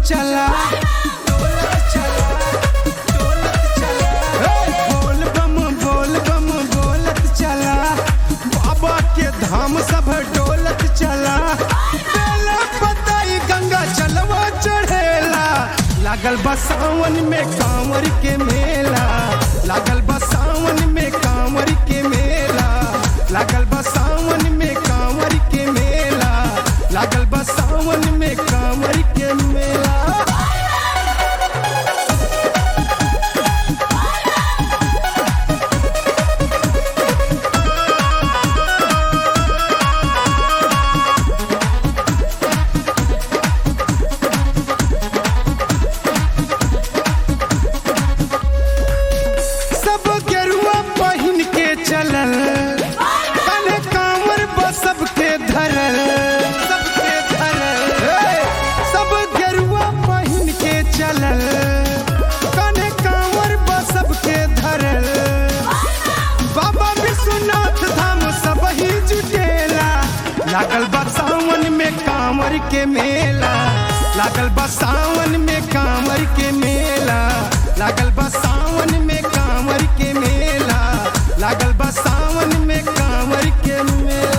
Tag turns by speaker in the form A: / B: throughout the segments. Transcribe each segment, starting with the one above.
A: चला डोलत चला डोलत चला हे, बोल बम बोल बम बोलत चला बाबा के धाम सब डोलत चला बेला पताई गंगा चलवा चढ़ेला लागल बा सावन में कांवर के मेला लागल बा सावन में कांवर के मेला लागल बा सावन में कांवर के मेला लागल बा सावन में कांवर के मेला सब गेरुआ पहिन के चलल कने कांवर बस सबके धरल सबके धरल हे! सब गेरुआ पहिन के चलल कने कांवर बस सबके धरल बाबा विश्वनाथ धाम सब ही जुटेला लागल बा सावन में कांवर के मेला लागल बा सावन में कांवर के मेला लागल बा सावन में कांवर के मेला लागल बा सावन में कांवर के मेला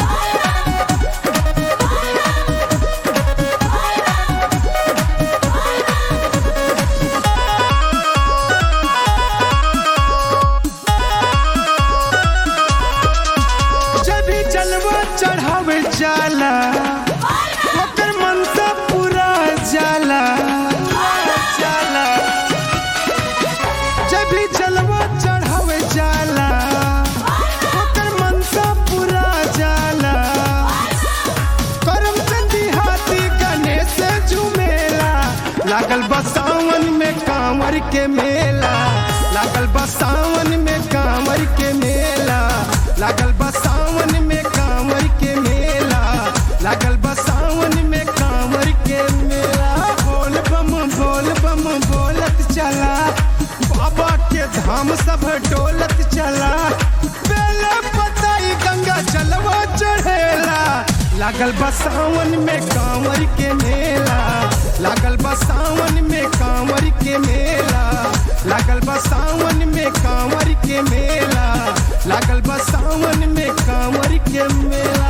A: जब भी जलवा चढ़ावे जाला ओकर मनसा पूरा जाला जाला जब भी जलवा चढ़ावे जाला ओकर मनसा पूरा जाला करम चंदी हाथी गणेश झुमेला लागल बा सावन में कांवर के मेला लागल बा सावन में कांवर के मेला लागल बा सावन में कांवर के मेला लागल बा सावन में कांवर के मेला बोल बम बोल बम बोलत चला बाबा के धाम सब डोलत चला बेला पताई गंगा चलवा चढ़ेला लागल बा सावन में कांवर के मेला लागल बा सावन में कांवर के मेला लागल बा सावन में कांवर के मेला लागल बा सावन में कांवर के मेला